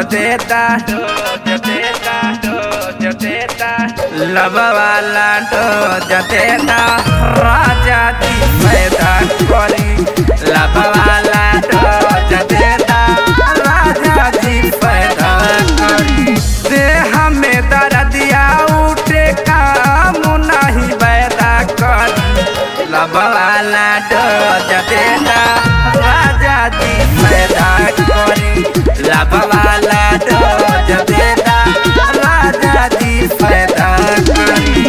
देता डोज देता डोज देता लब वाला डोज देता राजा जी पैदा करी लब वाला डोज देता राजा जी पैदा करी देह में दर्दिया उठे काम नहीं पैदा करी लब वाला डोज देता राजा जी पैदा करी लब वाला डोज देता राजा जी पैदा करी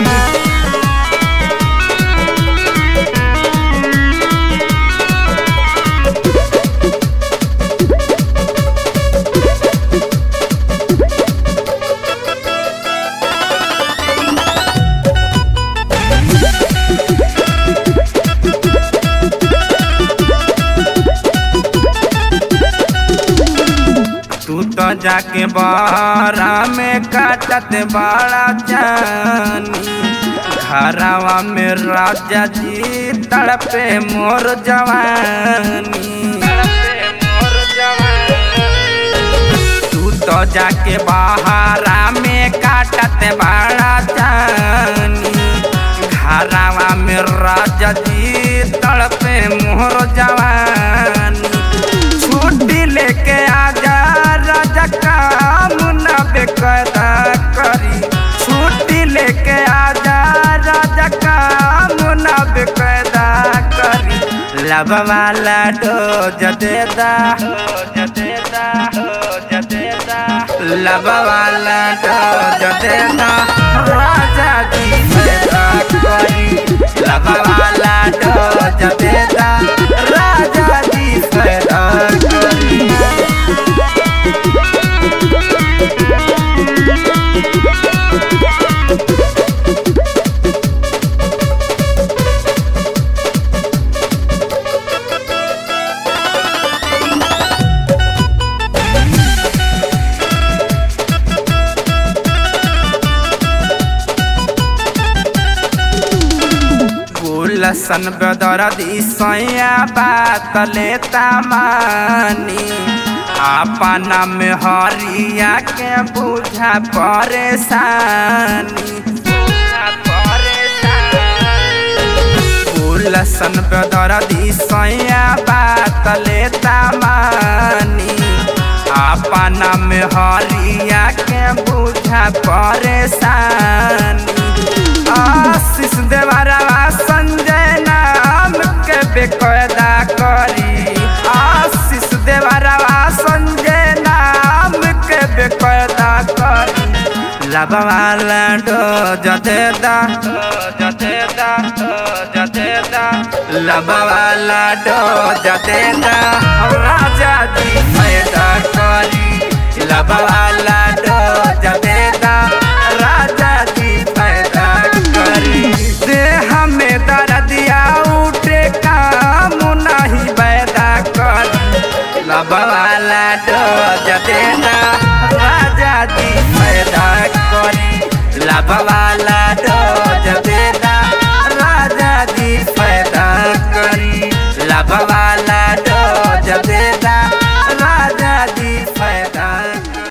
तू तो जाके बारा में काटत बड़ा जानी घरवा में राजा जी तड़पे मोर जवानी तड़पे मोर जवानी तू तो जाके बहारा में काटत बड़ा जानी घरवा में राजा जी तड़पे मोर जवानी छुट्टी लेके आजा राजा काम न बेकदा करी छुट्टी लेके आजा राजा काम न बेकदा करी लब वाला डोज देदा डोज देदा डोज देदा लब वाला डोज देदा राजा जी पैदा करी लब वाला डोज देदा राजा जी पैदा करी गुलसन बदरदी सैया बात लेता मानी अपना में हरिया के बुझा परेशानी बुझा परेशानी गुलसन बदरदी सैया बात लेता मानी अपना में हरिया के बुझा परेशानी आशीष देवरवा संजय नाम के बेकदा करी आशीष देवरवा संजय नाम के बेकदा करी लबवाला डोज देदा डोज देदा डोज देदा लबवाला डोज देदा राजा जी पैदा करी लबवाला डोज देदा राजा जी पैदा करी देह में दर्दिया उठे काम नहीं पैदा करी लबवाला डोज देदा राजा जी पैदा करी लबवाला डोज देदा राजा जी पैदा करी लबवा